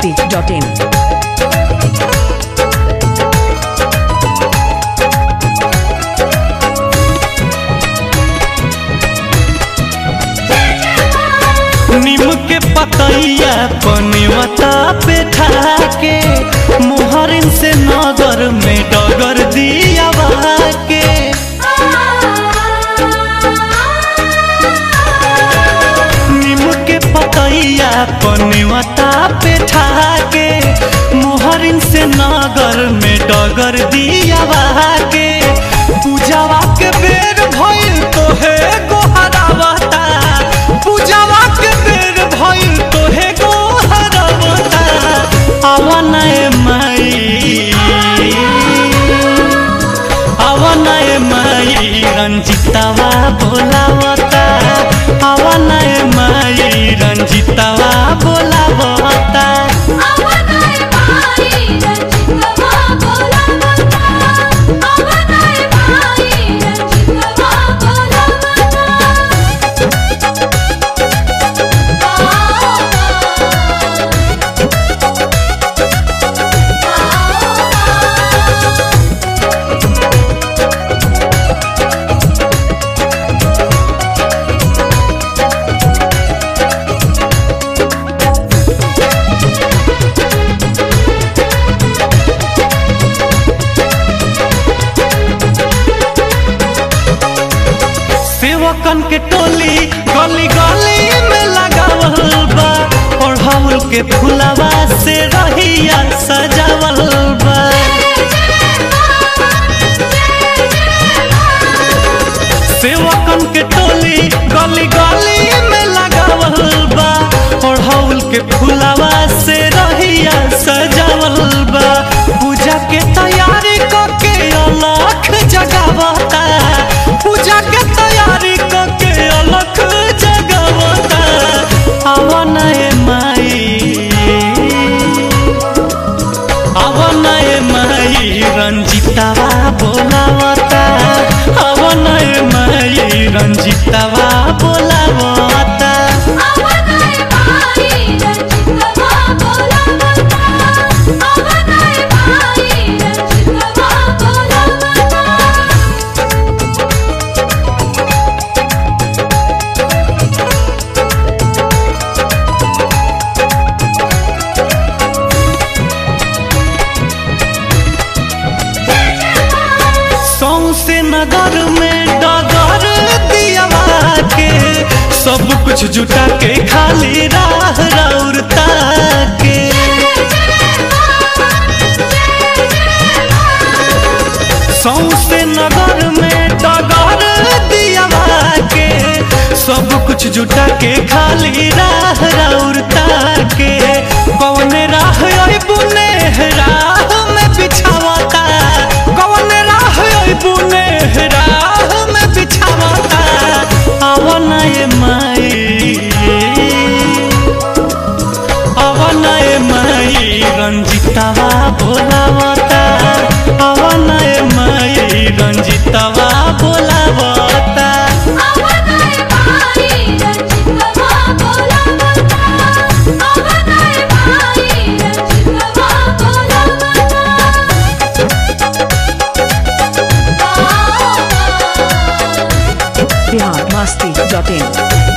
masti.in. नीम के पतैया पनिवता पे ठाके मोहरिन से नगर में डगर दिया के नीम के पतैया पनिवता पे ठाके मोहरिन से नगर में डगर दिया के पूजावा के बेर भइल तो है गोहरावता पूजावा के बेर भइल तो है गोहरावता आवन माई आवन माई रंजितावा बोलावता आवन माई रंजितावा बोलावता सेवकन के टोली गली गली में लगावल बा ओढ़ाउल के फुलावा से रहिया सजावल बा सेवकन के टोली गली गली में लगावल बा ओढ़ाउल के फुलावा से रहिया सजावल बा पूजा के तैयारी करके अलख जगावता पूजा के तैयारी करके अलख जगावता आवन माई आवन माई रंजितावा बोलावता आवन माई रंजितावा बोलावता सौसे नगर में डगर दिया के सब कुछ जुटा के खाली राह रौरता के सौसे नगर में डगर दिया के सब कुछ जुटा के खाली राह रौरता के कौन राह बुने राह में बिछावता कौन राह बुने राह में बिछावता आवन माई अवन माई रंजितावा बोलावता अवन माई रंजितावा बोलावता Bihar masti.in.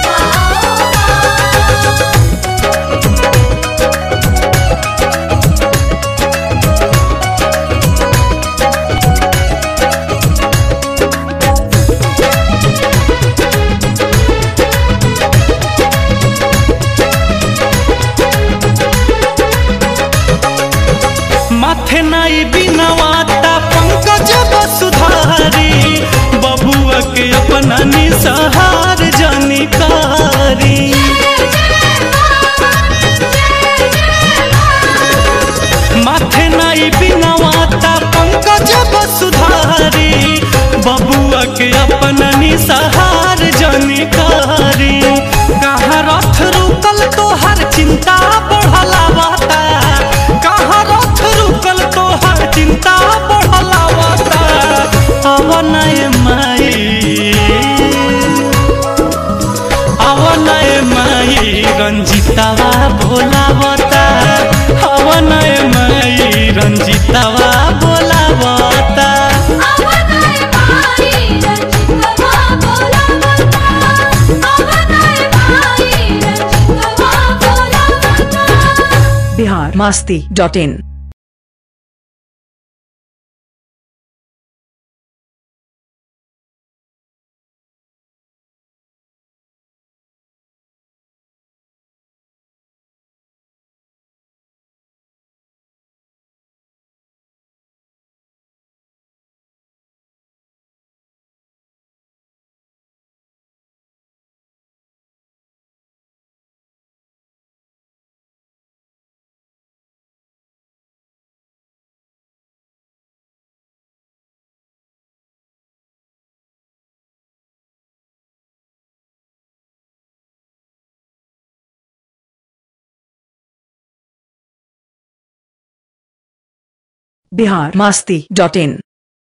माथे नाई बिनवाता पंकज वसुधारी बबुआ के अपना निसहार जनिकारी माथे नाई बिनवाता पंकज वसुधारी बबुआ के अपना निसहार जनिकारी कहाँ रथ रुकल तोहर चिंता बढ़लावता कहाँ रथ रुकल तोहर चिंता बढ़लावता अवन माई अवन माई रंजितावा भोलावता रंजीतवा बोलावता Bihar Masti dot in Bihar Masti dot in